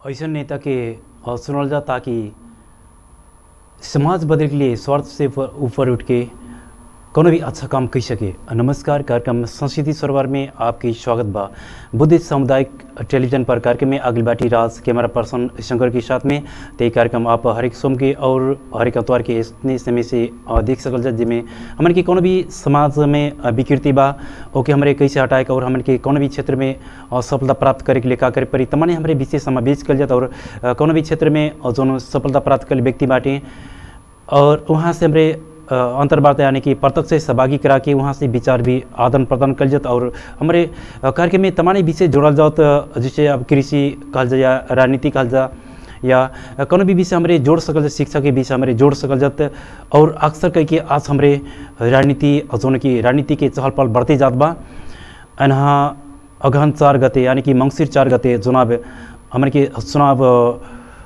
ऐसा नेता के अ, सुनल जा ताकि समाज बदले के लिए स्वार्थ से ऊपर- ऊपर उठ के कोनो भी अच्छा काम कर सके नमस्कार कार्यक्रम संस्कृति सरोवर में आपकी स्वागत बा बुद्धिस्ट सामुदायिक टेलीविजन पर कार्यक्रम में अगली बाटी राज कैमरा पर्सन शंकर के साथ में तो ये कार्यक्रम आप हरेक सोम के और हरेक अतवार के इतने समय से अ, देख सकल जा जिसमें हमन के कोनो भी समाज में अ, विकृति बा ओके हमरे कैसे हटाए के और हमन के कोनो भी क्षेत्र में अ, सफलता प्राप्त करे के लिए का करे पड़ी तमाने हमरे विशेष समावेश कल जाता और अ, कोनो भी क्षेत्र में अ, जौन सफलता प्राप्त कर व्यक्ति बाटे और वहाँ से हमरे अ, अंतर्वार्ता यानी कि प्रत्यक्ष से सहभागी करा के वहाँ से विचार भी आदान प्रदान कल जात और हमारे अ, कार्यक्रम में तमाम विषय जोड़ल जात अ, जैसे अब कृषि कहल जा या राजनीति कहल जा या अ, कोनो भी विषय हमारे जोड़ सकल जा शिक्षा के विषय हमारे जोड़ सकल जात और अक्सर कह के आज हमारे राजनीति जौन कि राजनीति के चहल पहल बढ़ते जात बा अनहा अगहन चार गते यानी कि मंगसिर चार गते चुनाव हमारे के चुनाव अ,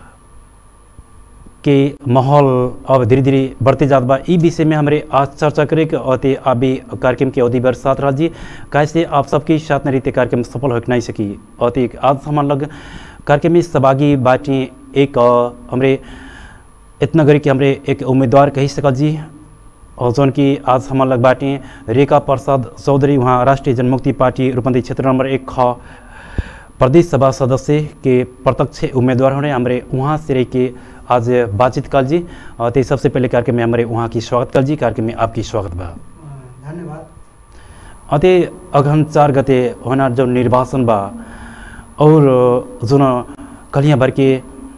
के माहौल अब धीरे धीरे बढ़ते जात बा ई विषय में हमारे आज चर्चा करे के अते अभी कार्यक्रम के अवधि भर साथ रह जी कैसे आप सबके साथ में रहते कार्यक्रम सफल हो नहीं सकी अते आज हमारे लग कार्यक्रम में सहभागी बाटी एक अ, हमरे इतना करी कि हमरे एक उम्मीदवार कही सकल जी और जौन कि आज हमारे लग बाटी रेखा प्रसाद चौधरी वहाँ राष्ट्रीय जनमुक्ति पार्टी रूपंदी क्षेत्र नंबर एक ख प्रदेश सभा सदस्य के प्रत्यक्ष उम्मीदवार होने हमारे वहाँ से रह के आज बातचीत कल जी और ते सबसे पहले कार्यक्रम में हमारे वहाँ की स्वागत कल जी कार्यक्रम में आपकी स्वागत बा धन्यवाद अते अगहन चार गते होना जो निर्वाचन बा और जुन कलियाँ भर के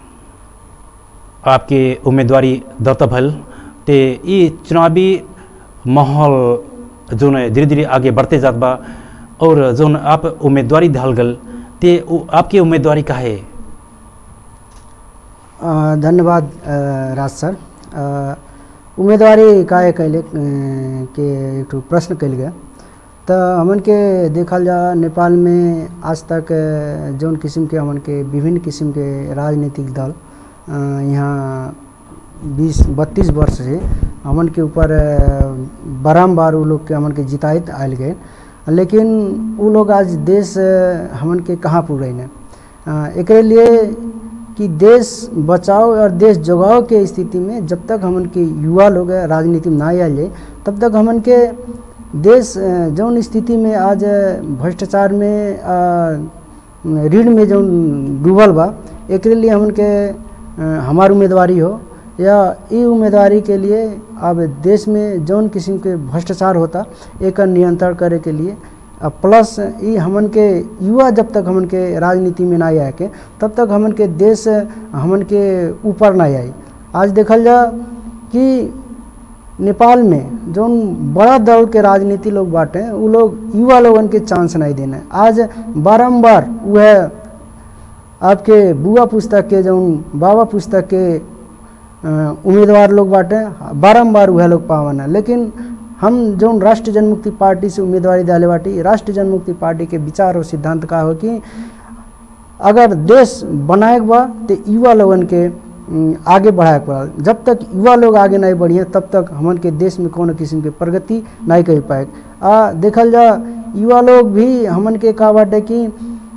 आपके उम्मीदवारी दर्ता भल ते ये चुनावी माहौल जोन धीरे धीरे आगे बढ़ते जात बा और जोन आप उम्मीदवारी धल गल ते उ- आपकी उम्मीदवारी का है अ, धन्यवाद अ, राज सर अ, उम्मीदवारी काहे कैले अ, के एक ठो प्रश्न कैल गया तो हमन के देखल जा नेपाल में आज तक अ, जौन किस्म के हमन के विभिन्न किस्म के राजनीतिक दल अ, यहाँ बीस बत्तीस वर्ष से हमन के ऊपर अ, बारम्बार उ लोग के हमन के जिताइत आयल गए लेकिन उ लोग आज देश अ, हमन के कहाँ पुर न एकरे लिए कि देश बचाओ और देश जगाओ के स्थिति में जब तक हमन के युवा लोग राजनीति में ना आयल जाए तब तक हमन के देश अ, जौन स्थिति में आज अ, भ्रष्टाचार में अ, ऋण में जौन डूबल बा एकरे लिए हमन के अ, हमार उम्मीदवारी हो या ई उम्मीदवारी के लिए अब देश में जौन किस्म के भ्रष्टाचार होता एक नियंत्रण करे के लिए आ प्लस ई हमन के युवा जब तक हमन के राजनीति में ना आए के तब तक हमन के देश हमन के ऊपर ना आई आज देखल जा कि नेपाल में जौन बड़ा दल के राजनीति लोग बाटे उ लोग युवा लोगन के चांस नहीं देना आज बारंबार वह आपके बुआ पुस्तक के जौन बाबा पुस्तक के अ, उम्मीदवार लोग बाटे बारंबार वह लोग पावन है लेकिन हम जौन राष्ट्रीय जनमुक्ति पार्टी से उम्मीदवारी डाले बाटी राष्ट्रीय जनमुक्ति पार्टी के विचार और सिद्धांत का हो कि अगर देश बनाए के बा तो युवा लोगन के अम, आगे बढ़ाए के बा जब तक युवा लोग आगे नहीं बढ़िए तब तक हमन के देश में कोनो किस्म के प्रगति नहीं कर पाए आ देखल जा युवा लोग भी हमन के का बाटे कि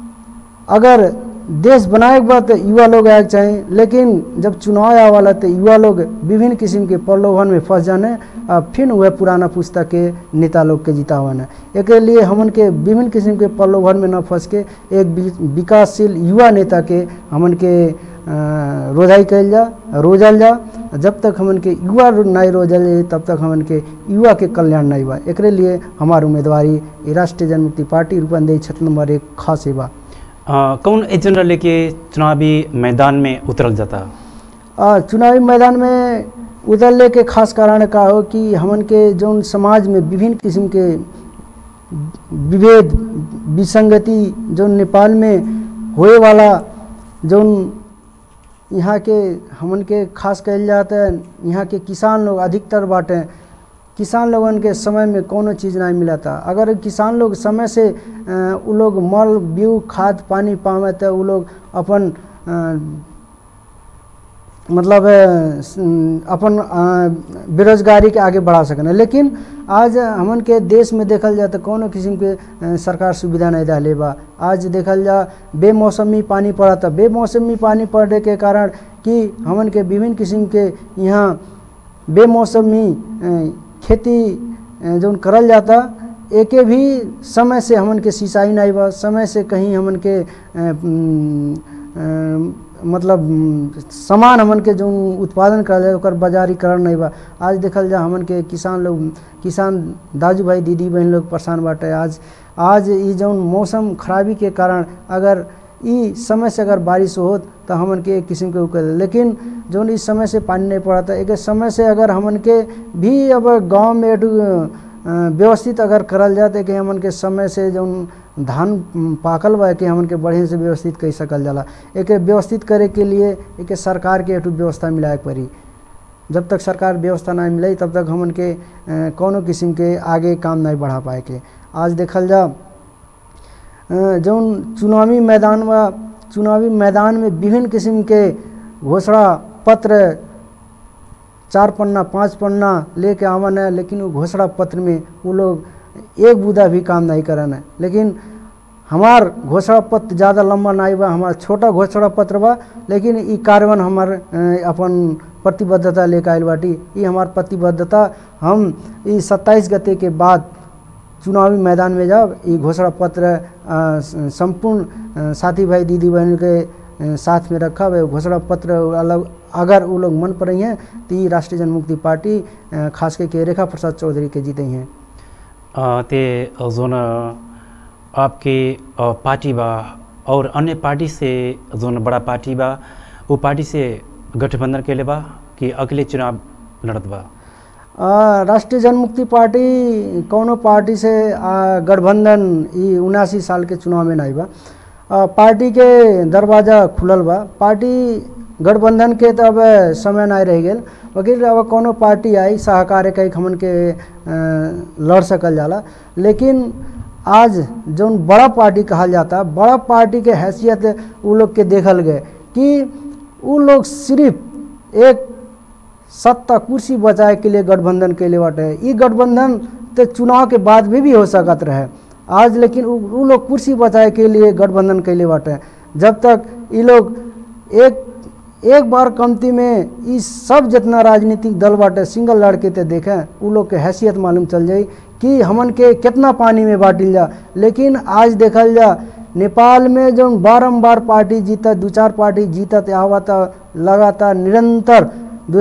अगर देश बनाए के बाद तो युवा लोग आए के चाहे लेकिन जब चुनाव आए वाला तो युवा लोग विभिन्न किस्म के प्रलोभन में फंस जाने आ फिर वह पुराना पुस्तक के नेता लोग के जितावन एक लिए हमन के विभिन्न किस्म के प्रलोभन में न फंस के एक वि- विकासशील युवा नेता के हमन के अ, रोजाई कैल जा रोजल जा जब तक हमन के युवा रो- नहीं रोजल जाई, तब तक हमन के युवा के कल्याण नहीं बा एकरे लिए हमार उम्मीदवारी ई राष्ट्रीय जनमुक्ति पार्टी रूपंदेही क्षेत्र नंबर एक खास बा अ, कौन एजेंडा लेके चुनावी मैदान में उतरल जाता आ, चुनावी मैदान में उतरले के खास कारण का हो कि हमन के जौन समाज में विभिन्न किस्म के विभेद विसंगति जौन नेपाल में होए वाला जौन यहाँ के हमन के खास कहल जाता है यहाँ के किसान लोग अधिकतर बाटे किसान लोगन के समय में कोनो चीज़ नहीं मिला था अगर किसान लोग समय से अ, उ लोग मल बीउ खाद पानी पावे तो उ लोग अपन अ, मतलब अ, स- अपन अ, बेरोजगारी के आगे बढ़ा सकन लेकिन आज हमन के देश में देखल जाए तो कोनो किस्म के अ, सरकार सुविधा नहीं डाले बा आज देखल जा बेमौसमी पानी पड़ता बेमौसमी पानी पड़ने के कारण कि हमन के विभिन्न किस्म के यहाँ बेमौसमी अ, खेती अ, जौन करल जाता एके भी समय से हमन के सिंचाई नहीं बा समय से कहीं हमन के अ, उम, अ, मतलब उम, सामान हमन के जो उत्पादन करल जाए ओकर बाजारीकरण नहीं बा आज देखल जा हमन के किसान लोग किसान दाजू भाई दीदी बहन लोग परेशान बाटे आज आज ई जौन मौसम खराबी के कारण अगर ई समय से अगर बारिश होत तो हमन के एक किस्म के उकल लेकिन जौन इस समय से पानी नहीं पड़ता एक समय से अगर हमन के भी अब गांव में एक अ, व्यवस्थित अगर करल जाए तो कि हमन के समय से जौन धान उम, पाकल बा कि हमन के बढ़िया से व्यवस्थित कर सकल जाला एक व्यवस्थित करे के लिए एक सरकार के एक व्यवस्था मिलाए के पड़ी जब तक सरकार व्यवस्था नहीं मिले तब तक हमन के अ, कौनो किस्म के आगे काम नहीं बढ़ा पाए के आज देखल जा अ, जौन चुनावी मैदान में चुनावी मैदान में विभिन्न किस्म के घोषणा पत्र चार पन्ना पाँच पन्ना लेके आवन है लेकिन वो घोषणा पत्र में वो लोग एक बूदा भी काम नहीं करन है लेकिन हमार घोषणा पत्र ज़्यादा लंबा नहीं बा हमार छोटा घोषणा पत्र बा लेकिन ई कार्बन हमार अ, अपन प्रतिबद्धता लेके आयल बाटी ई हमार प्रतिबद्धता हम ई सत्ताईस गते के बाद चुनावी मैदान में जब ये घोषणा पत्र अ, स- संपूर्ण अ, साथी भाई दीदी बहन के अ, साथ में रखा है घोषणा पत्र अलग अगर वो लोग मन पर हैं तो ये राष्ट्रीय जनमुक्ति पार्टी अ, खास करके रेखा प्रसाद चौधरी के जीते हैं अ, ते जोन आपके अ, पार्टी बा और अन्य पार्टी से जोन बड़ा पार्टी बा वो पार्टी से गठबंधन के लिए बा कि अगले चुनाव लड़त बा अ, राष्ट्रीय जनमुक्ति पार्टी कौनो पार्टी से अ, गठबंधन ई उनासी साल के चुनाव में नहीं बा अ, पार्टी के दरवाजा खुलल बा पार्टी गठबंधन के तो अब समय नहीं रह गेल वकील अब कौनो पार्टी आई सहकार कई हमन के अ, लड़ सकल जाला लेकिन आज जौन बड़ा पार्टी कहल जाता बड़ा पार्टी के हैसियत उ लोग के देखल गए कि उ लोग सिर्फ एक सत्ता कुर्सी बचाए के लिए गठबंधन के लिए बाटे ई गठबंधन तो चुनाव के बाद भी भी हो सकत रहे आज लेकिन उ उ लोग कुर्सी बचाए के लिए गठबंधन के लिए बाटे जब तक ये लोग एक एक बार कमती में ई सब जितना राजनीतिक दल बाटे सिंगल लड़के ते देखें उ लोग के हैसियत मालूम चल जाई कि हमन के कितना पानी में बांटिल जा लेकिन आज देखल जा नेपाल में जो बारम्बार पार्टी जीता दू चार पार्टी जीतत आवत लगातार निरंतर दू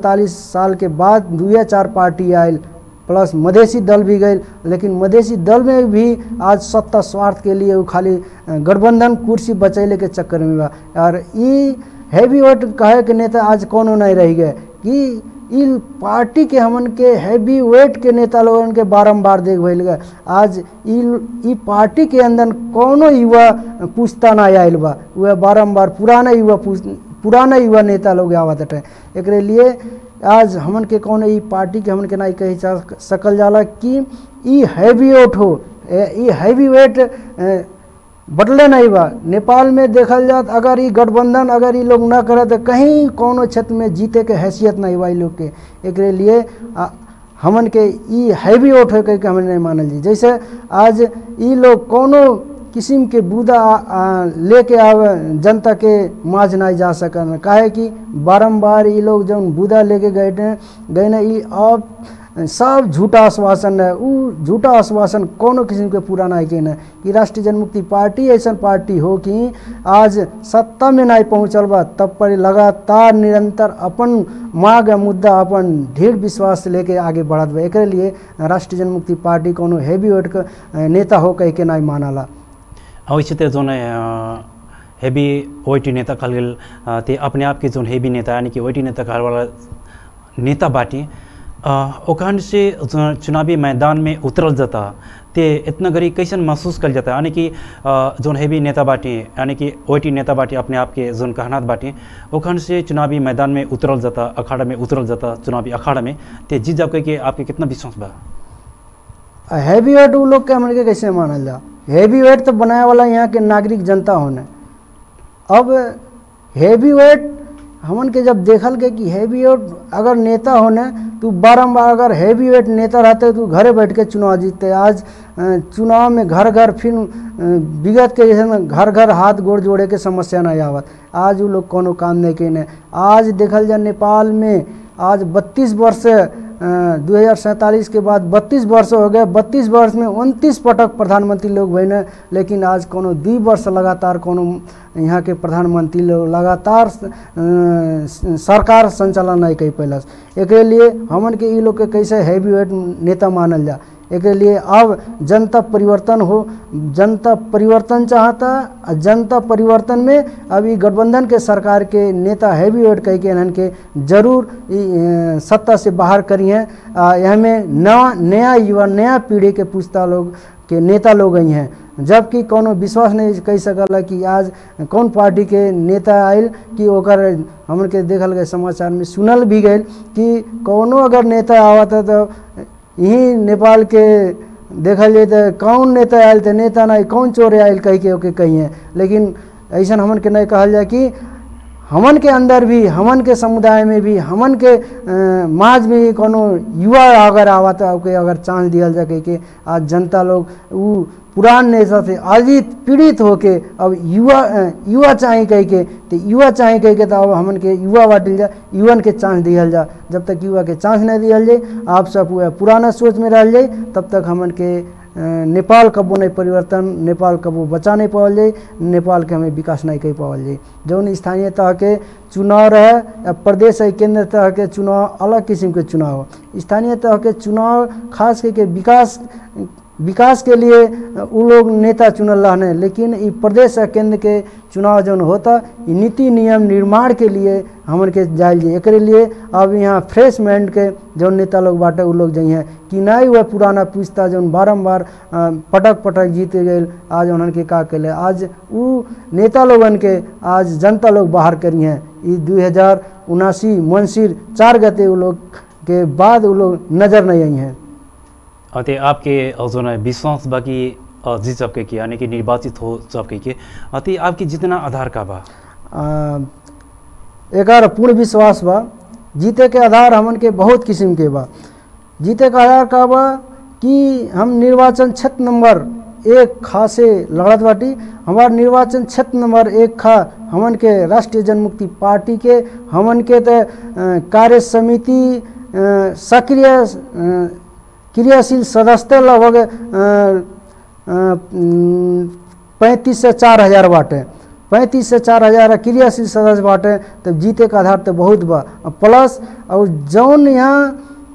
साल के बाद दुए चार पार्टी आयल प्लस मधेसी दल भी गए लेकिन मधेसी दल में भी आज सत्ता स्वार्थ के लिए वो खाली अ, गठबंधन कुर्सी बचैले के चक्कर में बा और ई हैवी वेट कहे के नेता आज कोनो नहीं रह गए कि ई पार्टी के हमन के हैवी वेट के नेता लोगन के बारंबार देख भइल गए आज ई ई पार्टी के अंदर कोनो युवा पूछता ना आयल बा वह बारंबार पुराना युवा पूछ पुराना युवा नेता लोग आवत हटे एकरे लिए आज हमन के कौन ई पार्टी के हमन के नहीं कही जा सकल जाला कि ई हैवी वेट हो ए- ई हैवी वेट ए, बटले नहीं बा नेपाल में देखल जात अगर ई गठबंधन अगर ई लोग ना करे तो कहीं कोनो क्षेत्र में जीते के हैसियत नहीं बा ई लोग के एकरे लिए आ, हमन के ई हैवी वोट हो के हमन नहीं मानल जी जैसे आज ई लोग कोनो किस्म के बूदा आ, आ, लेके आवे जनता के माज नहीं जा सकन काहे कि बारंबार ई लोग जौन बूदा लेके गए ने गए ने ई अब सब झूठा आश्वासन है उ झूठा आश्वासन कोनो किस्म के पूरा नहीं के न कि राष्ट्रीय जनमुक्ति पार्टी ऐसा पार्टी हो कि आज सत्ता में नहीं पहुँचल बा तब पर लगातार निरंतर अपन मांग आ मुद्दा अपन ढेर विश्वास से लेके आगे बढ़त बा एकरे लिए राष्ट्रीय जनमुक्ति पार्टी कोनो हैवी वेट के अ, नेता हो कह के नहीं मानला अवश्य ते जोन हेवी ओटी नेता कहल गेल अ, ते अपने आप के जोन हेवी नेता यानी कि ओटी नेता कहल वाला नेता बाटी अ, ओखन से जो चुनावी मैदान में उतरल जाता ते इतना गरी कैसन महसूस कल जाता यानी कि अ, जोन हेवी नेता बाटी यानी कि ओटी नेता बाटी अपने आप के जोन कहनात बाटी ओखन से चुनावी मैदान में उतरल जाता अखाड़ा में उतरल जाता चुनावी अखाड़ा में ते जीत जाओ के आपके कितना विश्वास बा हैवी वेट उ लोग के हमन के कैसे मानल जा हैवी वेट तो बनाए वाला यहाँ के नागरिक जनता होने अब हैवी वेट हमन के जब देखल के कि हैवी वेट अगर नेता होने तो बारम्बार अगर हैवी वेट नेता रहते तो घरे बैठ के चुनाव जीतते आज अ, चुनाव में घर घर फिर अ, विगत के जैसे न घर घर हाथ गोड़ जोड़े के समस्या नहीं आवत आज वो लोग कोनो काम नहीं केने आज देखल जाए नेपाल में आज बत्तीस वर्ष दो हज़ार सैंतालीस के बाद बत्तीस वर्ष हो गए बत्तीस वर्ष में उनतीस पटक प्रधानमंत्री लोग बने लेकिन आज कोनो दू वर्ष लगातार कोनो यहाँ के प्रधानमंत्री लोग लगातार अ, सरकार संचालन नहीं कर पैलस एक लिए हमन के ई लोग के कैसे हैवी वेट नेता मानल जा एक लिए अब जनता परिवर्तन हो जनता परिवर्तन चाहता आ जनता परिवर्तन में अब ई गठबंधन के सरकार के नेता हैवी वेट कह के इन्हन के जरूर ई, अ, सत्ता से बाहर करी हैं आ, यहाँ में नया नया युवा नया पीढ़ी के पुस्ता लोग के नेता लोग आई हैं जबकि कोनो विश्वास नहीं कह सकल कि आज कौन पार्टी के नेता आयल कि ओकर हमन के देखल गए समाचार में सुनल भी गए कि कोनो अगर नेता आवत है तो यही नेपाल के देखल जाए तो कौन नेता आयल तो नेता नहीं कौन चोर आयल कह के ओके कही है लेकिन ऐसा हमन के नहीं कहल जाए कि हमन के अंदर भी हमन के समुदाय में भी हमन के अ, माज में भी कोनो युवा अगर आवत है ओके अगर चांस दियल जा कह के आज जनता लोग उ पुरान नेता से अजित पीड़ित होके अब युवा अ, युवा चाहे कह के तो युवा चाहे कह के तो अब हमन के युवा बाटिल जा युवन के चांस दियल जा जब तक युवा के चांस नहीं दियल जाए आप सब वह पुराना सोच में रह जाए तब तक हमन के अ, नेपाल कबो नहीं परिवर्तन नेपाल कबो बचा नहीं पावल जाए नेपाल के हमें विकास नहीं कर पावल जाए जौन स्थानीय तह के चुनाव रहे या प्रदेश या केंद्र तह के चुनाव अलग किस्म के चुनाव हो स्थानीय तह के चुनाव खास करके विकास विकास के लिए उ लोग नेता चुनल रहने लेकिन ई प्रदेश या केंद्र के चुनाव जौन होता ई नीति नियम निर्माण के लिए हमन के जायल जाए एकरे लिए अब यहाँ फ्रेश माइंड के जौन नेता लोग बाटे उ लोग जाइए कि नहीं वह पुराना पुस्ता जौन बारम्बार अ, पटक पटक जीते गए आज उन्हन के का कैले आज उ नेता लोगन के आज जनता लोग बाहर करी हैं ई दू हजार उनासी मनसिर चार गते उ लोग के बाद उ लोग नजर नहीं आई हैं अते आपके अ, जो है विश्वास बाकी जीत सबके की यानी कि निर्वाचित हो सबके के अते आपकी जितना आधार का बा आ, एकर पूर्ण विश्वास बा जीते के आधार हमन के बहुत किस्म के बा जीते के आधार का बा कि हम निर्वाचन क्षेत्र नंबर एक खा से लड़त बाटी हमार निर्वाचन क्षेत्र नंबर एक खा हमन के राष्ट्रीय जनमुक्ति पार्टी के हमन के तो कार्य समिति अ, सक्रिय अ, क्रियाशील सदस्य लगभग पैंतीस से चार हजार बाटे पैंतीस से चार हजार क्रियाशील सदस्य बाटे तब जीते का आधार तो बहुत बा और प्लस और जौन यहाँ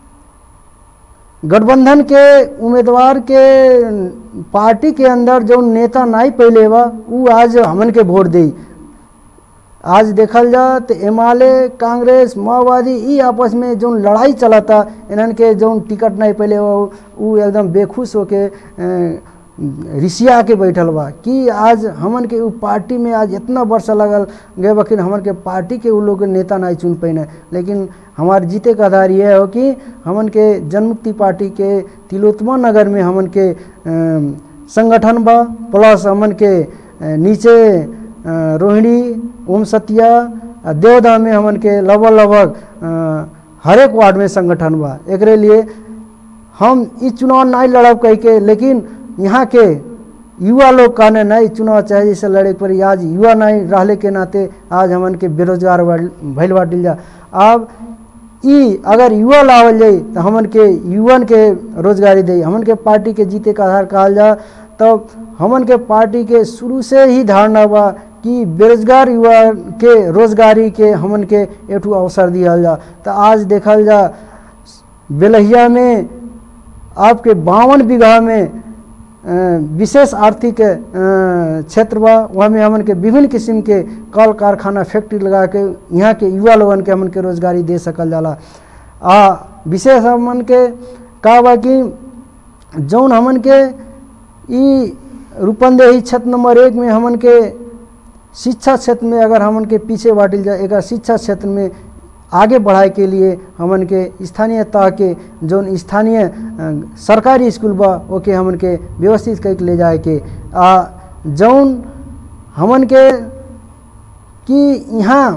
गठबंधन के उम्मीदवार के पार्टी के अंदर जौन नेता नहीं पहले बा उ आज हमन के वोट दी आज देखल जा तो एमाले कांग्रेस माओवादी ई आपस में जौन लड़ाई चलता इन्हन के जौन टिकट नहीं पहले बा उ एकदम बेखुश होके अ, रिसिया के बैठल बा कि आज हमन के उ पार्टी में आज इतना वर्ष लगल गए बकिन हमन के पार्टी के उ लोग के नेता नहीं चुन पैने लेकिन हमार जीते का आधार यह हो कि हमन के जनमुक्ति पार्टी के तिलोत्तमा नगर में हमन के अ, संगठन बा प्लस हमन के अ, नीचे अ, रोहिणी ओम सतिया आ देवदा में हमन के लगभग लगभग अ, हरेक वार्ड में संगठन बा एकरे लिए हम ई चुनाव नहीं लड़ब कह के लेकिन यहाँ के युवा लोग कहने नहीं चुनाव चाहे जैसे लड़े के पड़ी आज युवा नहीं रहले के नाते आज हमन के बेरोजगार बढ़- भइल बाटिल जा अब ई अगर युवा लावल जाई तो हमन के युवन के रोजगारी दे हमन के पार्टी के जीते का आधार कहल जा तब हमन के पार्टी के शुरू से ही धारणा बा कि बेरोजगार युवा के रोजगारी के हमन के एठू अवसर दिहल जा तो आज देखल जा बेलहिया में आपके बावन बीघा में अ, विशेष आर्थिक अ, क्षेत्र बा वहाँ में हमन के विभिन्न किस्म के कल कारखाना फैक्ट्री लगा के यहाँ के युवा लोगन के हमन के रोजगारी दे सकल जाला आ विशेष हमन के का बा कि जौन हमन के ई रूपंदेही क्षेत्र नंबर एक में हमन के शिक्षा क्षेत्र में अगर हमन के पीछे बाटिल जाए एक शिक्षा क्षेत्र में आगे बढ़ाए के लिए हमन के स्थानीय तह के जौन स्थानीय अ, सरकारी स्कूल बा ओके हमन के व्यवस्थित करके ले जाए के आ जौन हमन के कि यहाँ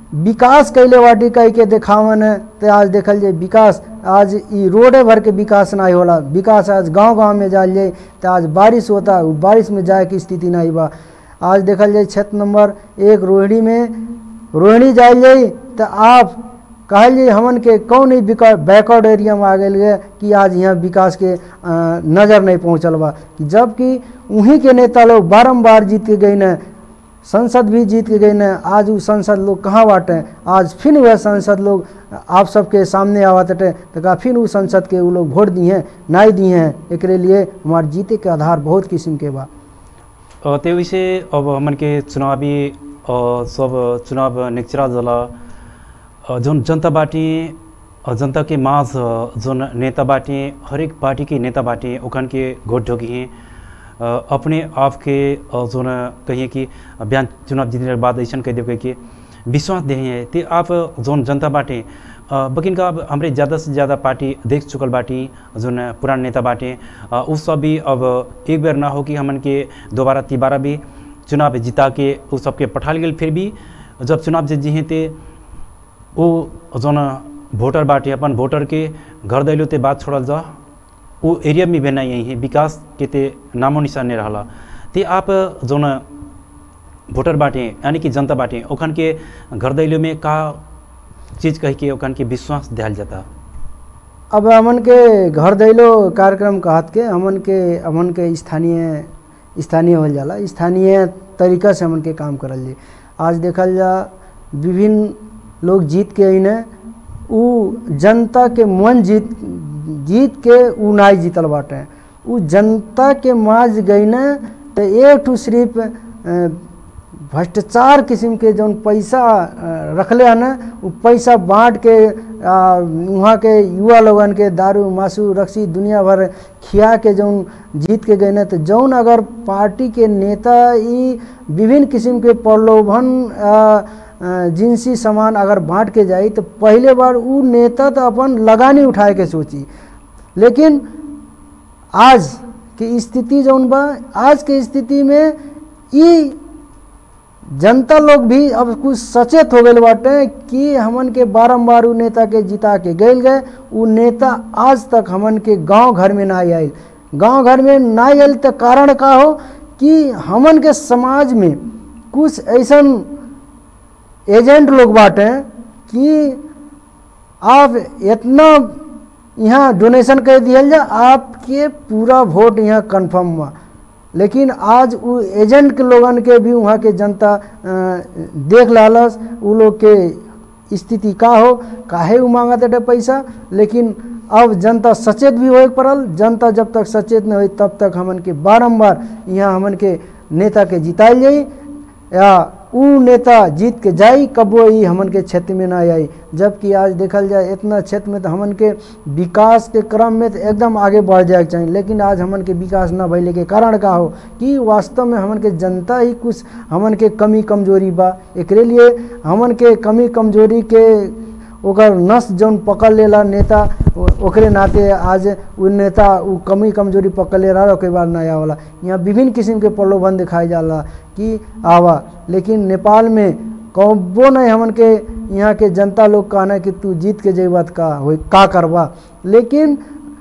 विकास कैले बाटी कह के देखावन है तो आज देखल जाए विकास आज ई रोडे भर के विकास नहीं होला विकास आज गांव गांव में जाल जाए तो आज बारिश होता उ बारिश में जाए की स्थिति नहीं बा आज देखल जाए क्षेत्र नंबर एक रोहिणी में रोहिणी जाए जाए तो आप कहल जाए हमन के कौन ही बैकवर्ड एरिया में आ गए है कि आज यहाँ विकास के अ, नज़र नहीं पहुँचल बा जबकि उन्हीं के नेता लोग बारम्बार जीत के गए न संसद भी जीत के गए न आज वो संसद लोग कहाँ बाटे आज फिर वह संसद लोग आप सबके सामने आवत हटे तो का फिर वो संसद के वो लोग वोट दिए नहीं दिए हैं एक लिए हमारे जीते के आधार बहुत किस्म के बा अ, त्यो विषय अब हमन के चुनावी अ, सब चुनाव निकचरा जला अ, जोन जनता बाटी अ, जनता के माझ अ, जोन नेता बाटी हरेक पार्टी के नेता बाटी ओखन के घोट ढोकी हैं अ, अपने आप के अ, जोन कहिए कि बयान चुनाव जीतने के बाद ऐसा कह देवे कि विश्वास दे हैं ते आप जोन जनता बाटे अ, बकिन का अब हमरे ज़्यादा से ज़्यादा पार्टी देख चुकल बाटी जोन पुरान नेता बाटे अ, उ सब भी अब एक बार ना हो कि हमन के दोबारा तिबारा भी चुनाव जिता के उ सबके पठाल गेल फिर भी जब चुनाव जीत जी ते वो जोन वोटर बाटे अपन वोटर के घर दैलो ते बात छोड़ल जा वो एरिया में भी नहीं है विकास के ते नामो निशान नहीं रहा ते आप जोन वोटर बाटे यानी कि जनता बाटे ओखन के घर दैलो में का चीज़ कह के ओखन के विश्वास दिया जाता अब हमन के घर दैलो कार्यक्रम कहत के हमन के हमन के स्थानीय स्थानीय होल जाला स्थानीय तरीका से हमन के काम करल जाए आज देखल जा विभिन्न लोग जीत के अने उ जनता के मन जीत जीत के उ नाई जीतल बाटे उ जनता के माज गईने तो एक ठू सिर्फ अ, भ्रष्टाचार किस्म के जौन पैसा अ, रखले हन उ पैसा बांट के आ, वहाँ के युवा लोगन के दारू मासू रक्सी दुनिया भर खिया के जौन जीत के गए न तो जौन अगर पार्टी के नेता ई विभिन्न किस्म के प्रलोभन आ, आ, जिनसी सामान अगर बांट के जाई तो पहले बार उ नेता तो अपन लगानी उठाए के सोची लेकिन आज की स्थिति जौन बा आज के स्थिति में ई जनता लोग भी अब कुछ सचेत हो गए बाटे कि हमन के बारम्बार उ नेता के जिता के गए गए उ नेता आज तक हमन के गांव घर में ना आयल गांव घर में ना आयल तो कारण का हो कि हमन के समाज में कुछ ऐसन एजेंट लोग बाटे कि आप इतना यहाँ डोनेशन कर दिया जा आपके पूरा वोट यहाँ कंफर्म हुआ लेकिन आज उ एजेंट के लोगन के भी वहाँ के जनता अ, देख लालस उ लोग के स्थिति का हो काहे उ मांगत है पैसा लेकिन अब जनता सचेत भी होए पड़ल जनता जब तक सचेत नहीं हुई तब तक हमन के बारंबार यहाँ हमन के नेता के जिताइल जाई या उ नेता जीत के जाई कबो ई हमन के क्षेत्र में ना आई जबकि आज देखल जाए इतना क्षेत्र में तो हमन के विकास के क्रम में तो एकदम आगे बढ़ जाए के चाहिए लेकिन आज हमन के विकास ना भइले के कारण का हो कि वास्तव में हमन के जनता ही कुछ हमन के कमी कमजोरी बा एकरे लिए हमन के कमी कमजोरी के ओकर नस जौन पकड़ लेला नेता ओ- ओकरे नाते आज उ नेता उ कमी कमजोरी पकड़ ले रहा ओके बाद नया वाला यहाँ विभिन्न किस्म के प्रलोभन दिखाई जाला कि आवा लेकिन नेपाल में कबो नहीं हमन के यहाँ के जनता लोग कहना कि तू जीत के जेबत का हो का करबा लेकिन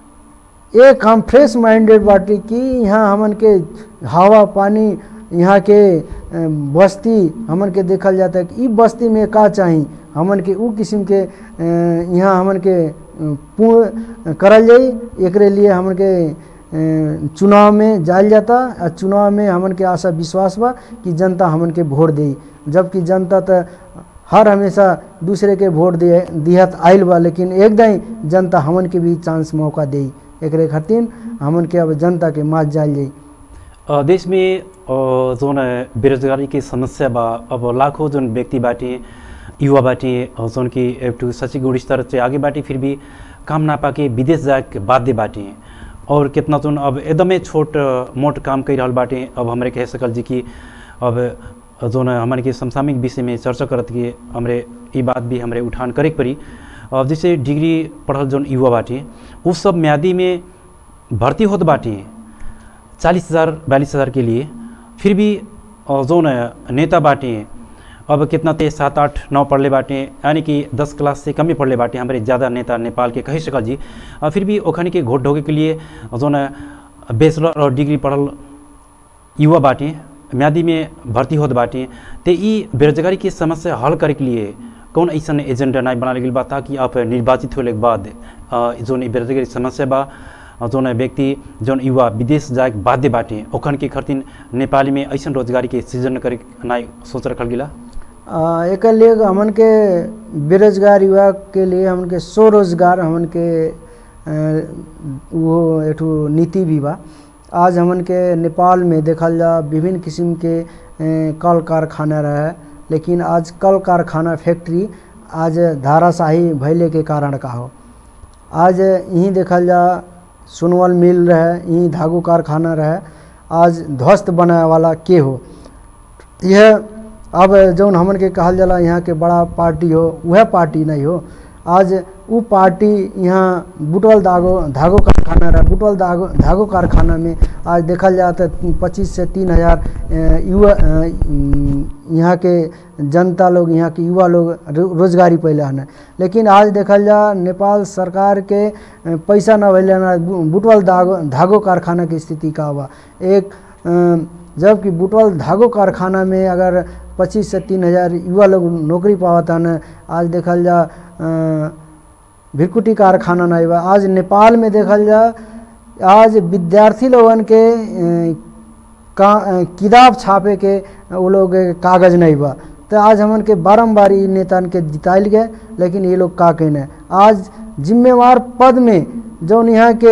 एक हम फ्रेश माइंडेड बाटी कि यहाँ हमन के हवा पानी यहाँ के अ, बस्ती हमन के देखल जाता है कि ई बस्ती में का चाही हमन के उ किस्म के अ, यहाँ हमन के अ, पूर्ण करल जाई एकरे लिए हमन के अ, चुनाव में जायल जाता आ चुनाव में हमन के आशा विश्वास बा कि जनता हमन के वोट दे जबकि जनता तो हर हमेशा दूसरे के वोट दे दिहत आइल बा लेकिन एकदम जनता हमन के भी चांस मौका दे एकरे खातिर हमन के अब जनता के मात जायल जाई अ, देश में अ, जोन बेरोजगारी की समस्या बा अब लाखों जोन व्यक्ति बाटे युवा बाटे अ, जोन की एक ठो शैक्षिक गुणस्तर से आगे बाटे फिर भी काम ना पाके विदेश जाके बाध्य बाटे और कितना जोन अब एकदमै छोट अ, मोट काम कर रहल बाटे अब हमरे कह सकल जी कि अब जोन हमारे के समसामयिक विषय में चर्चा करत कि हमरे ई बात भी हमरे उठान करे के पड़ी अब जैसे डिग्री पढ़ल जोन युवा बाटे उ सब म्यादी में भर्ती होत बाटे चालीस हज़ार बयालीस हज़ार के लिए फिर भी अ, जोन नेता बाटे अब कितना ते सात आठ नौ पढ़ले बाटे यानी कि दस क्लास से कम ही पढ़ले बाटे हमारे ज़्यादा नेता नेपाल के कही सकल जी और फिर भी ओखनी के घोट ढोके के लिए जो न बैचलर और डिग्री पढ़ल युवा बाटे म्यादी में भर्ती होत बाटे ते ई बेरोजगारी की समस्या हल करे के लिए कौन ऐसा एजेंडा नहीं बनाने गई बा ताकि आप निर्वाचित होने के बाद अ, जोन ई बेरोजगारी समस्या बा अ, जोन व्यक्ति जोन युवा विदेश जाए के बाध्य बाटे ओखन के खर्तिन नेपाली में ऐसा रोजगारी के सृजन करे के नहीं सोच रखल गिला आ, एकर लिए हमन के बेरोजगार युवा के लिए हमन के स्वरोजगार हमन के अ, वो एठू नीति भी बा आज हमन के नेपाल में देखल जा विभिन्न किस्म के अ, कल कारखाना रहे लेकिन आज कल कारखाना फैक्ट्री आज धाराशाही भैले के कारण का हो आज यहीं देखल जा सोनवल मिल रहे यहीं धागो कारखाना रहे आज ध्वस्त बनाए वाला के हो यह अब जौन हमन के कहल जाला यहाँ के बड़ा पार्टी हो वह पार्टी नहीं हो आज उ पार्टी यहाँ बुटवल धागो धागो कारखाना रहा बुटवल धागो धागो कारखाना में आज देखल जाए तो पच्चीस से तीन हजार अ, युवा अ, उम, यहाँ के जनता लोग यहाँ के युवा लोग रो- रोजगारी पहले हन लेकिन आज देखल जा नेपाल सरकार के अ, पैसा न भैले ना बु- बुटवल धागो धागो कारखाना की स्थिति का हुआ एक अ, जबकि बुटवल धागो कारखाना में अगर पच्चीस से तीन हजार युवा लोग नौकरी पावत हन आज देखल जा अ, भिरकुटी कारखाना नहीं बा आज नेपाल में देखल जा आज विद्यार्थी लोगन के अ, का अ, किताब छापे के वो लोग के कागज नहीं बा तो आज हमन के बारम्बार ई नेतन के जिताइल गए लेकिन ये लोग का कहने आज जिम्मेवार पद में जौन यहाँ के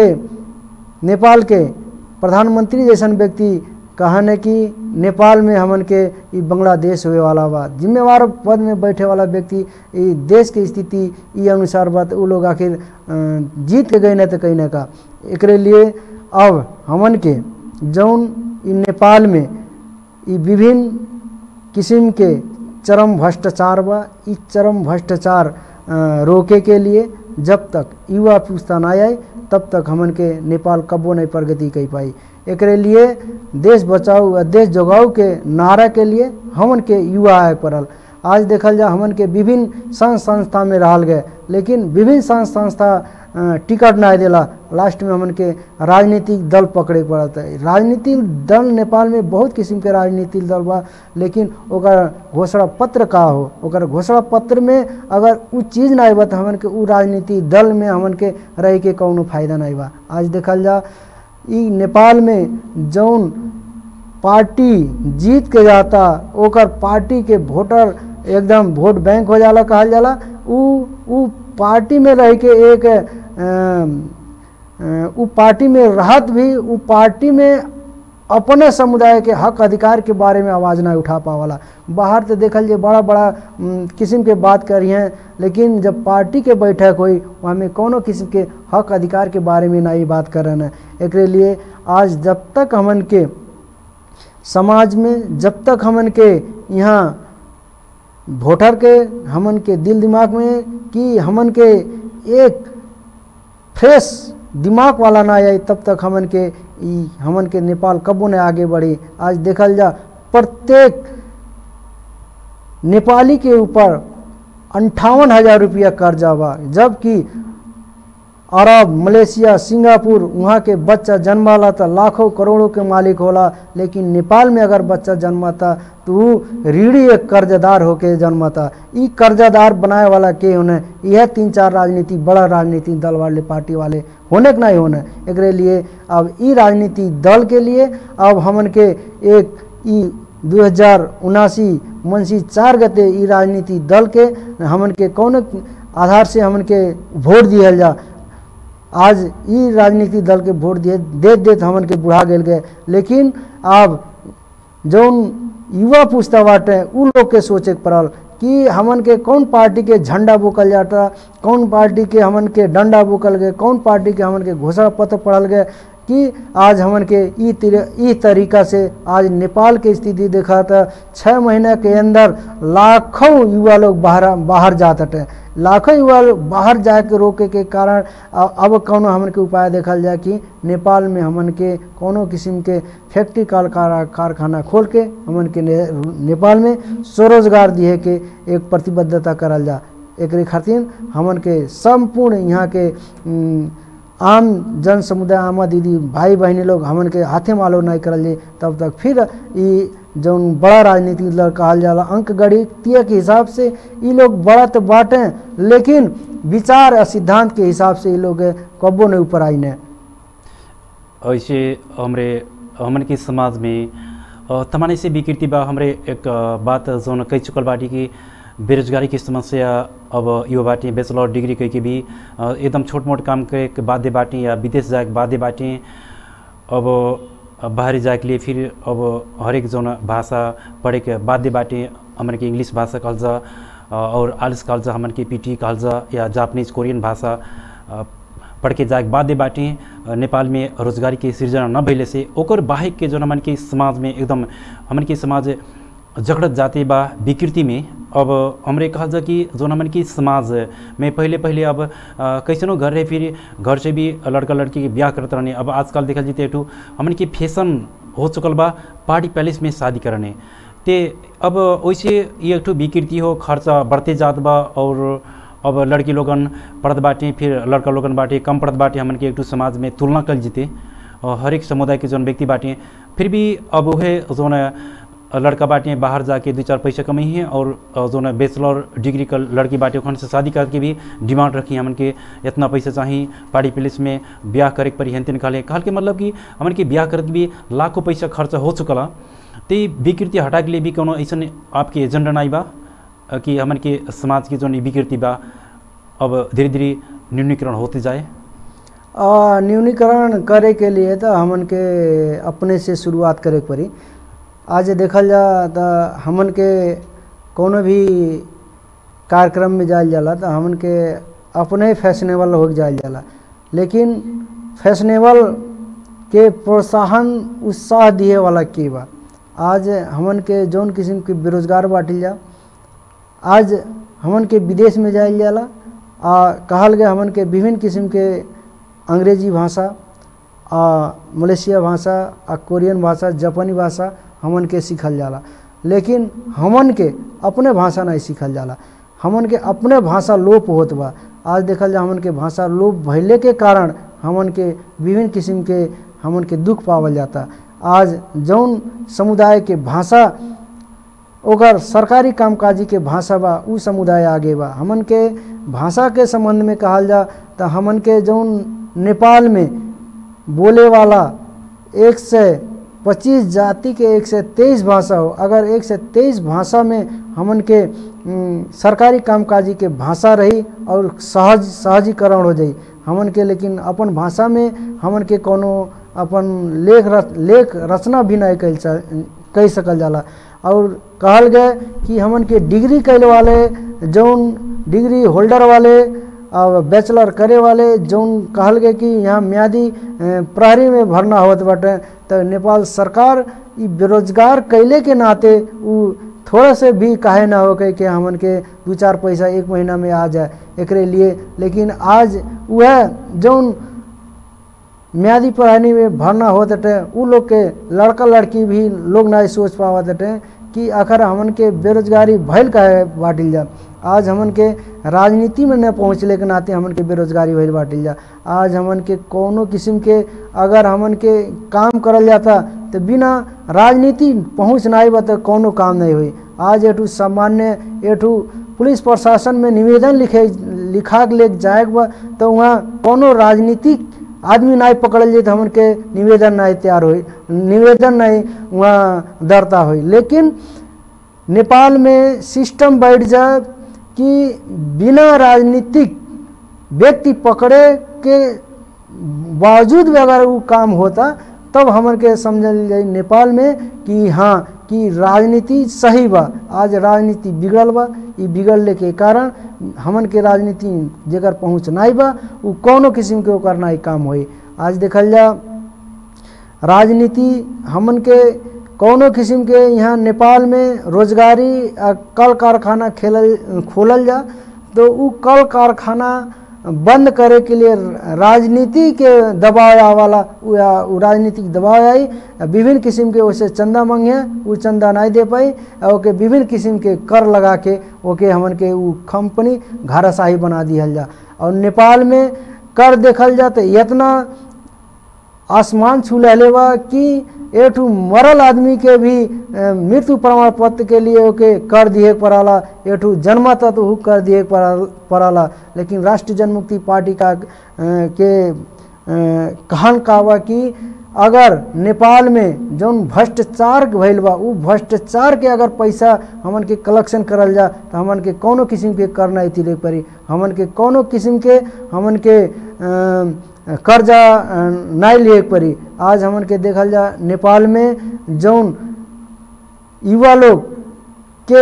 नेपाल के प्रधानमंत्री जैसन व्यक्ति कहने कि नेपाल में हमन के ई बांग्लादेश हुए वाला बा जिम्मेवार पद में बैठे वाला व्यक्ति ई देश के स्थिति ई अनुसार बा तो उ लोग आखिर अ, जीत के गए न तो कहीं न का एकरे लिए अब हमन के जौन ई नेपाल में ई विभिन्न किस्म के चरम भ्रष्टाचार बा ई चरम भ्रष्टाचार अ, रोके के लिए जब तक युवा पुस्ता ना आए तब तक हमन के नेपाल कबो नहीं प्रगति कर पाई एकरे लिए देश बचाओ आ देश जगाओ के नारा के लिए हमन के युवा आए पड़ल आज देखल जा हमन के विभिन्न संघ संस्था में रहल गए लेकिन विभिन्न संघ संस्था अ, टिकट नहीं देला लास्ट में हमन के राजनीतिक दल पकड़े पड़त है राजनीतिक दल नेपाल में बहुत किस्म के राजनीतिक दल बा लेकिन ओकर घोषणा पत्र का हो ओकर घोषणा पत्र में अगर उ चीज़ नहीं बा तो हमन के उ राजनीतिक दल में हमन के रह के कौनो फायदा नहीं बा आज देखल जा ई नेपाल में जौन पार्टी जीत के जाता ओकर पार्टी के वोटर एकदम वोट बैंक हो जाला कहल जाला उ उ पार्टी में रह के एक अम, अ, उ पार्टी में रहत भी उ पार्टी में अपने समुदाय के हक अधिकार के बारे में आवाज़ ना उठा पावाला बाहर तो देखल जे बड़ा बड़ा उम, किस्म के बात करी हैं लेकिन जब पार्टी के बैठक हुई वहाँ में कोनो किस्म के हक अधिकार के बारे में ना ही बात करन है एकरे लिए आज जब तक हमन के समाज में जब तक हमन के यहाँ वोटर के हमन के दिल दिमाग में कि हमन के एक फ्रेश दिमाग वाला ना आई तब तक हमन के ई हमन के नेपाल कबो न आगे बढ़ी आज देखल जा प्रत्येक नेपाली के ऊपर अंठावन हजार रुपया कर्जा बा जबकि अरब मलेशिया सिंगापुर वहाँ के बच्चा जन्माला तो लाखों करोड़ों के मालिक होला लेकिन नेपाल में अगर बच्चा जन्माता तो वो रीढ़ी एक कर्जदार होके जन्माता ई कर्जदार बनाए वाला के होने यह तीन चार राजनीति बड़ा राजनीतिक दल वाले पार्टी वाले होने के नहीं होने एकरे लिए अब ई राजनीतिक दल के लिए अब हमन के एक ई दू हजार उनासी मनसी चार गते ई राजनीतिक दल के हमन के कौन आधार से हमन के वोट दिहल जा आज ई राजनीतिक दल के वोट दिए देत देत हमन के बुढ़ा गेल गए लेकिन अब जौन युवा पूछता बाटे उ लोग के सोचे के पड़ल कि हमन के कौन पार्टी के झंडा बोकल जाता कौन पार्टी के हमन के डंडा बोकल गए कौन पार्टी के हमन के घोषणा पत्र पढ़ल गए कि आज हमन के ई तिर- ई तरीका से आज नेपाल के स्थिति देखा था छः महीना के अंदर लाखों युवा लोग बाहर बाहर जात हटे लाखों युवा बाहर जाके रोके के कारण अ- अब कौनो हमन के उपाय देखल जाए कि नेपाल में हमन के कोनो किस्म के फैक्ट्री कार कार- कारखाना खोल के हमन के ने, नेपाल में स्वरोजगार दिए के एक प्रतिबद्धता करल जा एकरे खातिर हमन के संपूर्ण यहाँ के उम, आम जन समुदाय आमा दीदी भाई बहनी लोग हमन के हाथे मालो नहीं करल जाए तब तक फिर ई जौन बड़ा राजनीतिक दल कहल जाला अंक गणितीय के हिसाब से ई लोग बड़ा तो बाटे लेकिन विचार और सिद्धांत के हिसाब से ई लोग कब्बो नहीं ऊपर आई ने ऐसे हमरे हमन के समाज में अ, तमाने से विकृति बा हमरे एक अ, बात जौन कह चुकल बाटी कि बेरोजगारी की समस्या अब यो बाटी बैचलर डिग्री कह के भी अ, एकदम छोट मोट काम करे के बाध्य बाटी या विदेश जाए के बाध्य बाटी अब अ, बाहरी जाए के लिए फिर अब हरेक जौन भाषा पढ़े के बाध्य बाटी हमन के इंग्लिश भाषा कहल जा अ, और आलिस कहल जा हमन के पीटी कहल जा या जापानीज कोरियन भाषा अ, पढ़ के जाए बाध्य बाटी अ, नेपाल में रोजगारी के सृजना न भइले से ओकर बाहेक के जौन हमन के समाज में एकदम हमन के समाज जगड़त जाते बा विकृति में अब हमरे कहल जा कि जौन हमन की समाज में पहले पहले अब अ, कैसनो घर रहे फिर घर से भी लड़का लड़की के ब्याह करत रहने अब आजकल देखल जीते एठू हमन की फैशन हो चुकल बा पार्टी पैलेस में शादी करने ते अब वैसे ये एक ठो विकृति हो खर्चा बढ़ते जात बा और अब लड़की लोगन पढ़त बाटे फिर लड़का लोगन बाटे कम पढ़त बाटे हमन के एक ठो समाज में तुलना कल जीते और हर एक समुदाय के जौन व्यक्ति बाटे फिर भी अब वह जौन लड़का बाटे बाहर जाके दो चार पैसा कमाई है और अ, जौन बैचलर डिग्री का लड़की बाटे ओखन से शादी करके भी डिमांड रखी हमन के इतना पैसा चाहिए पार्टी प्लेस में ब्याह करे के पड़ी हेन तेन कहले कहल के मतलब कि हमन के ब्याह करके भी लाखों पैसा खर्च हो चुकला तो ये विकृति हटा के लिए भी कोनो ऐसा आपके एजेंडा नहीं बा अ, कि हमन के समाज की जौन ई विकृति बा अब धीरे धीरे न्यूनीकरण होते जाए आ, न्यूनीकरण करे के लिए तो हमन के अपने से शुरुआत करे के पड़ी आज देखल जा तो हमन के कोनो भी कार्यक्रम में जायल जाला तो हमन के अपने फैशनेबल हो जायल जाला लेकिन फैशनेबल के प्रोत्साहन उत्साह दिए वाला के बा आज हमन के जौन किस्म के बेरोजगार बाटिल जा आज हमन के विदेश में जायल जाला आ कहल गया हमन के विभिन्न किस्म के अंग्रेजी भाषा आ मलेशिया भाषा आ कोरियन भाषा जापानी भाषा हमन के सीखल जाला लेकिन हमन के अपने भाषा नहीं सीखल जाला हमन के अपने भाषा लोप होत बा आज देखल जा हमन के भाषा लोप भइले के कारण हमन के विभिन्न किस्म के हमन के दुख पावल जाता आज जौन समुदाय के भाषा ओकर सरकारी कामकाजी के भाषा बा उ समुदाय आगे बा हमन के भाषा के संबंध में कहल जा तो हमन के जौन नेपाल में बोले वाला एक से पच्चीस जाति के एक से तेईस भाषा हो अगर एक से तेईस भाषा में हमन के उम, सरकारी कामकाजी के भाषा रही और सहज सहजीकरण हो जाई हमन के लेकिन अपन भाषा में हमन के कोनो अपन लेख रच, लेख रचना भी नहीं कह कह सकल जाला और कहल गए कि हमन के डिग्री कैले वाले जौन डिग्री होल्डर वाले और बैचलर करे वाले जौन कहल गए कि यहाँ म्यादी अ, प्रहरी में भरना होत बाटे तो नेपाल सरकार ई बेरोजगार कैले के नाते उ थोड़ा से भी काहे ना हो के कि हमन के दू चार पैसा एक महीना में आ जाए एकरे लिए लेकिन आज वह जौन म्यादी पढ़ानी में भरना होत हटे उ लोग के लड़का लड़की भी लोग नहीं सोच पावत हटे कि आखिर हमन के बेरोजगारी भइल काहे बाटिल जा आज हमन के राजनीति में न पहुँचले के नाते हमन के बेरोजगारी भइल बाटिल जा आज हमन के कोनो किस्म के अगर हमन के काम करल जाता तो बिना राजनीति पहुँच नहीं बा तो कोनो काम नहीं हुई आज एठू सामान्य एठू पुलिस प्रशासन में निवेदन लिखे लिखा के ले जाए के बा तो वहाँ कोनो राजनीतिक आदमी नहीं पकड़ल जाए तो हमन के निवेदन नहीं तैयार हुई निवेदन नहीं वहाँ दर्ता हुई लेकिन नेपाल में सिस्टम बैठ जाए कि बिना राजनीतिक व्यक्ति पकड़े के बावजूद भी अगर वो काम होता तब हमन के समझल जाए नेपाल में कि हाँ कि राजनीति सही बा आज राजनीति बिगड़ल बा ई बिगड़ले के कारण हमन के राजनीति जेकर पहुँच नहीं बा उ कोनो किस्म के ओकर नहीं काम होई आज देखल जा राजनीति हमन के कौनो किस्म के यहाँ नेपाल में रोजगारी आ, कल कारखाना खेलल खोलल जा तो वो कल कारखाना बंद करे के लिए राजनीति के दबाव वाला उ- आ- उ राजनीतिक दबाव आई विभिन्न किस्म के वैसे चंदा मांगे वो चंदा नहीं दे पाई और ओके विभिन्न किस्म के कर लगा के ओके हमन के उ कंपनी घाराशाही बना दिहल जा और नेपाल में कर देखल जा तो इतना आसमान छू लेले बा कि एठू मरल आदमी के भी अ, मृत्यु प्रमाण पत्र के लिए ओके कर दिए के पड़ाला एठू जन्मत तो हु कर दिए के पड़ा- पड़ाला लेकिन राष्ट्रीय जनमुक्ति पार्टी का अ, के अ, कहन का बा कि अगर नेपाल में जौन भ्रष्टाचार भइल बा उ भ्रष्टाचार के अगर पैसा हमन के कलेक्शन करल जा तो हमन के कौनो किस्म के कर नहीं तिरे पड़ी हमन के कौनो किस्म के हमन के अ, कर्जा अ, नहीं लिए के पड़ी आज हमन के देखल जा नेपाल में जौन युवा लोग के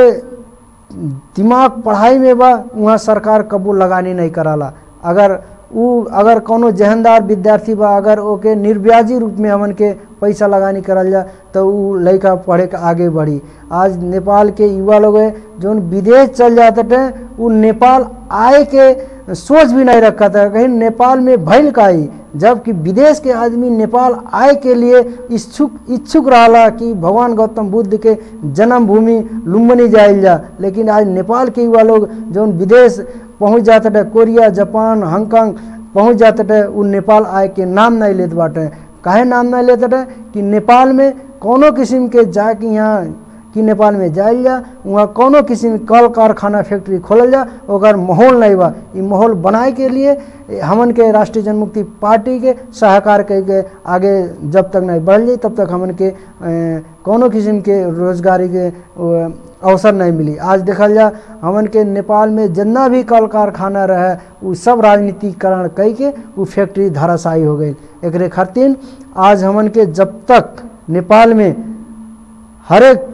दिमाग पढ़ाई में बा वहाँ सरकार कबू लगानी नहीं कराला अगर उ अगर कोनो जहनदार विद्यार्थी बा अगर ओके निर्व्याजी रूप में हमन के पैसा लगानी करल जा तो उ लड़का पढ़े के आगे बढ़ी आज नेपाल के युवा लोग है जौन विदेश चल जाते थे उ नेपाल आए के सोच भी नहीं रखा था कहीं नेपाल में भइल काई जबकि विदेश के आदमी नेपाल आए के लिए इच्छुक इच्छुक रहला कि भगवान गौतम बुद्ध के जन्मभूमि लुम्बनी जाइल जा लेकिन आज नेपाल के युवा लोग जौन विदेश पहुंच जाते थे कोरिया जापान हांगकांग पहुंच जाते थे उ नेपाल आए के नाम नहीं लेते बाटे काहे नाम नहीं लेते थे कि नेपाल में कोनो किस्म के जाके यहाँ कि नेपाल में जाइल जा वहाँ कोनो किस्म के कल कारखाना फैक्ट्री खोलल जा ओकर माहौल नहीं बा ई माहौल बनाए के लिए ए, हमन के राष्ट्रीय जनमुक्ति पार्टी के सहकार के, के आगे जब तक नहीं बढ़ जाई तब तक हमन के ए, कोनो किस्म के रोजगारी के अ, अवसर नहीं मिली आज देखल जा हमन के नेपाल में जितना भी कल कारखाना रहे उ सब राजनीतिकरण कई के उ फैक्ट्री धराशायी हो गई एकरे खातिर आज हमन के जब तक नेपाल में हरेक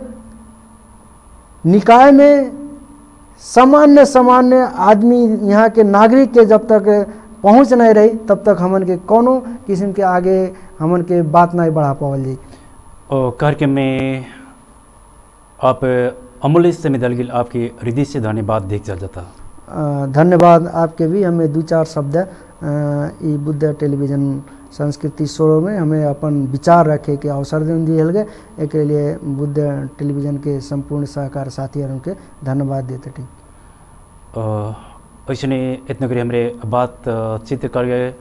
निकाय में सामान्य सामान्य आदमी यहाँ के नागरिक के जब तक पहुँच नहीं रही तब तक हमन के कोनो किस्म के आगे हमन के बात नहीं बढ़ा पावल जी और कार्यक्रम में आप अमूल्य समय दल गिल आपके हृदय से धन्यवाद देख चल जाता अ, धन्यवाद आपके भी हमें दू चार शब्द अ, ई बुद्ध टेलीविजन संस्कृति शो में हमें अपन विचार रखे के अवसर देन दियल गए एक लिए बुद्ध टेलीविजन के संपूर्ण सहकार साथीहरू के धन्यवाद देते ठीक ऐसे इतना करी हमारे बात अ, चित्र कर गए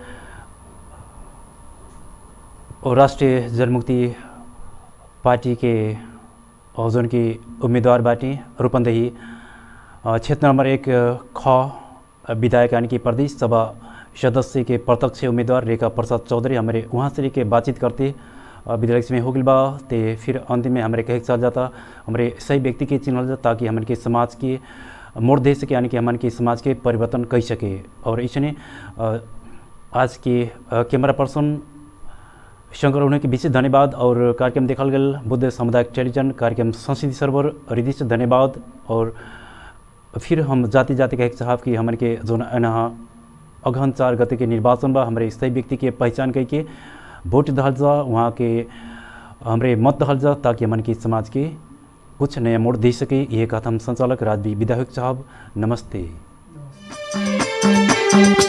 और राष्ट्रीय जनमुक्ति पार्टी के और जोन की उम्मीदवार बाटी रूपंदेही अ, क्षेत्र नंबर एक अ, ख अ, विधायक यानी कि प्रदेश सभा सदस्य के प्रत्यक्ष उम्मीदवार रेखा प्रसाद चौधरी हमारे वहाँ से लेके बातचीत करते अ, विधायक से में हो गइल बा ते फिर अंतिम में हमारे कहे के चल जाता हमारे सही व्यक्ति के चिन्हल जाता ताकि हमारे के समाज की मोड़ दे सके यानी कि हमारे के समाज के परिवर्तन कर सके और इसने अ, आज के अ, कैमरा पर्सन शंकर उन्हें के विशेष धन्यवाद और कार्यक्रम देखल गल बुद्ध सामुदायिक टेलीविजन कार्यक्रम संस्कृति सर्वर हृदय से धन्यवाद और फिर हम जाति जाति कहे के चाहब कि हमारे के जोन अनहा अगहन चार गते के निर्वाचन बा हमारे सही व्यक्ति के पहचान करके वोट दहल जा वहाँ के हमारे मत दहल जा ताकि हमारे की समाज के कुछ नया मोड़ दे सके ये कहा हम संचालक राजवी विधायक साहब नमस्ते